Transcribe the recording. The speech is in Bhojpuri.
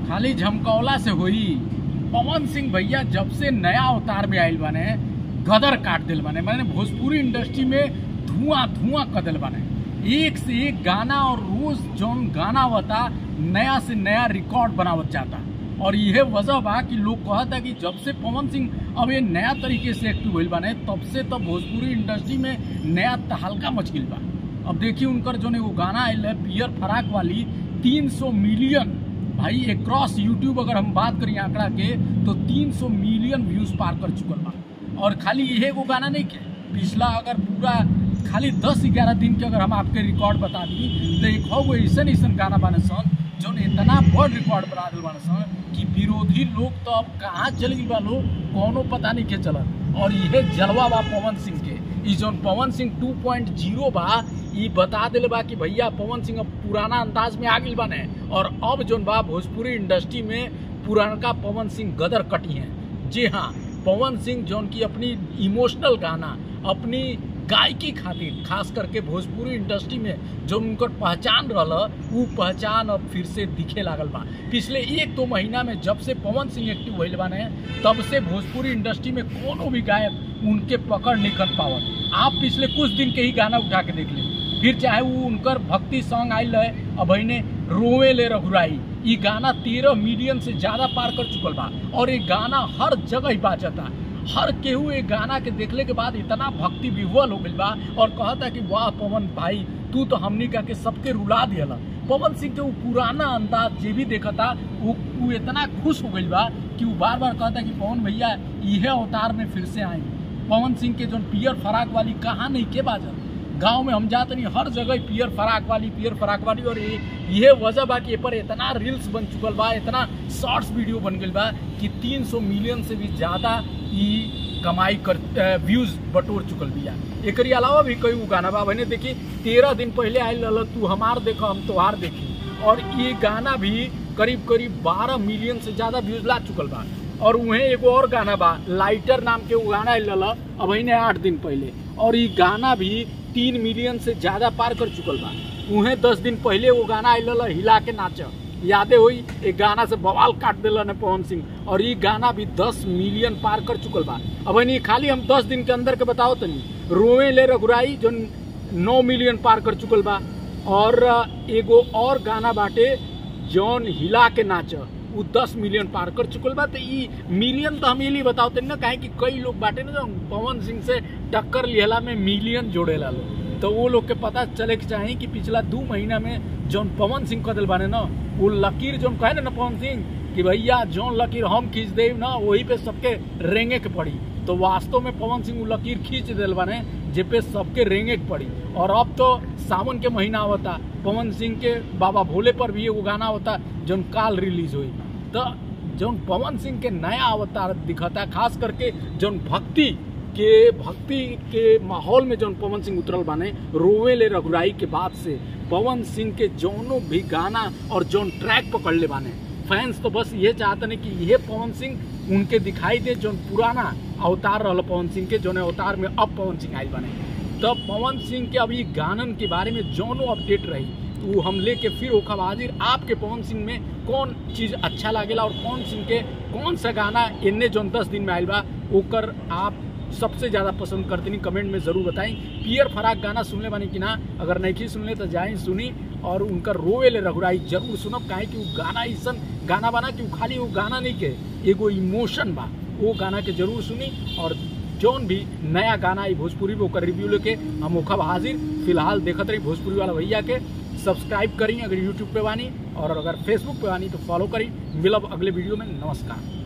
खाली झमकौला से होई पवन सिंह भैया जब से नया अवतार में आयल बने गदर काट दिल बने मैंने भोजपुरी इंडस्ट्री में धुआं धुआं कर दिल बने एक से एक गाना और रोज जौन गाना होता नया से नया रिकॉर्ड बनावत जाता और यह वजह बा कि लोग कहता कि जब से पवन सिंह अब ये नया तरीके से एक्टिव होल बने तब से तो भोजपुरी इंडस्ट्री में नया तहलका मच गई बा अब देखिए उनकर जो एगो गाना आयल है पियर फराक वाली 300 मिलियन भाई एक्रॉस यूट्यूब अगर हम बात करें आंकड़ा के तो 300 मिलियन व्यूज पार कर चुकल बा और खाली यही एगो गाना नहीं के पिछला अगर पूरा खाली 10-11 दिन के अगर हम आपके रिकॉर्ड बता दी तो एक हो ऐसा ऐसा गाना बने सन जो इतना बड़ रिकॉर्ड बना दिल बने सन कि विरोधी लोग तो अब कहाँ चल गई बा लोग कोनो पता नहीं के चलत और यह जलवा बा पवन सिंह के ई जौन पवन सिंह 2.0 बा ई बता दिल बा कि भैया पवन सिंह अब पुराना अंदाज में आ गई बने और अब जौन बा भोजपुरी इंडस्ट्री में पुरानका पवन सिंह गदर कटी हैं जी हाँ पवन सिंह जौन की अपनी इमोशनल गाना अपनी गायकी खातिर खास करके भोजपुरी इंडस्ट्री में जो उनकर पहचान रहा वो पहचान अब फिर से दिखे लागल बा पिछले एक दो महीना में जब से पवन सिंह एक्टिव होल बाने तब से भोजपुरी इंडस्ट्री में कोनो भी गायक उनके पकड़ नहीं कर पावत आप पिछले कुछ दिन के ही गाना उठा के देख ले फिर चाहे वो उनकर भक्ति सॉन्ग आयल है अब ने रोवे ले रघुराई ये गाना तेरह मिलियन से ज्यादा पार कर चुकल बा और ये गाना हर जगह ही बाजता हर केहू एक गाना के देखले के बाद इतना भक्ति विह्वल हो गई बा और कहता कि वाह पवन भाई तू तो हमनी का के सबके रुला दियला पवन सिंह के वो पुराना अंदाज जे भी देखता वो वो इतना खुश हो गई बा कि वो बार बार कहता कि पवन भैया यह अवतार में फिर से आए पवन सिंह के जो पियर फराक वाली कहाँ नहीं के बाजल गांव में हम जाते नहीं हर जगह पियर फराक वाली पियर फराक वाली और ये ये वजह बा कि ये पर इतना रील्स बन चुकल बा इतना शॉर्ट्स वीडियो बन गई बा कि 300 मिलियन से भी ज्यादा ये कमाई कर व्यूज बटोर चुकल बिया एक अलावा भी कई वो गाना बा मैंने देखी तेरह दिन पहले आयल रहा तू हमार देखो हम तोहार देखी और ये गाना भी करीब करीब बारह मिलियन से ज्यादा व्यूज ला चुकल बा और वहीं एगो और गाना बा लाइटर नाम के वो गाना आयल रहा अब आठ दिन पहले और ये गाना भी तीन मिलियन से ज्यादा पार कर चुकल बा उहे दस दिन पहले वो गाना आयल हिला के नाच यादें हुई एक गाना से बवाल काट दिल ने पवन सिंह और ये गाना भी दस मिलियन पार कर चुकल बा अब नहीं खाली हम दस दिन के अंदर के बताओ तनी रोए ले रघुराई जो नौ मिलियन पार कर चुकल बा और एगो और गाना बाटे जौन हिला के नाच वो दस मिलियन पार कर चुकल बा तो ई मिलियन तो हम ये बताओ तनी ना काहे कि कई लोग बाटे ना जो पवन सिंह से टक्कर लिहला में मिलियन जोड़ेला लोग तो वो लोग के पता चले के चाही कि पिछला दो महीना में जौन पवन सिंह कदल बाने ना वो लकीर जौन कहे ना पवन सिंह कि भैया जौन लकीर हम खींच दे ना वही पे सबके रेंगे के पड़ी तो वास्तव में पवन सिंह वो लकीर खींच दिल बाने जे पे सबके रेंगे के पड़ी और अब तो सावन के महीना होता पवन सिंह के बाबा भोले पर भी वो गाना होता जौन काल रिलीज हुई तो जौन पवन सिंह के नया अवतार दिखता खास करके जौन भक्ति के भक्ति के माहौल में जौन पवन सिंह उतरल बाने रोवे ले रघुराई के बाद से पवन सिंह के जौनों भी गाना और जौन ट्रैक पकड़ ले बाने फैंस तो बस ये चाहते हैं कि यह पवन सिंह उनके दिखाई दे जौन पुराना अवतार रहा पवन सिंह के जौन अवतार में अब पवन सिंह आयल बने तो पवन सिंह के अभी गानन के बारे में जौनों अपडेट रही वो हम लेके फिर ओखब हाजिर आपके पवन सिंह में कौन चीज़ अच्छा लागेला और पवन सिंह के कौन सा गाना इन्ने जौन दस दिन में आयल बा ओकर आप सबसे ज़्यादा पसंद करते नहीं कमेंट में ज़रूर बताएं पियर फराक गाना सुनले बानी कि ना अगर नहीं सुनले तो जाए सुनी और उनका रोवे ले रघुराई जरूर सुनब काहे कि वो गाना ऐसा गाना बना कि वो खाली वो गाना नहीं के एगो इमोशन बा वो गाना के जरूर सुनी और जौन भी नया गाना आई भोजपुरी में ओकर रिव्यू लेके हम ओखब हाजिर फिलहाल देखत रही भोजपुरी वाला भैया के सब्सक्राइब करी अगर यूट्यूब पे बानी और अगर फेसबुक पे बानी तो फॉलो करी मिलब अगले वीडियो में नमस्कार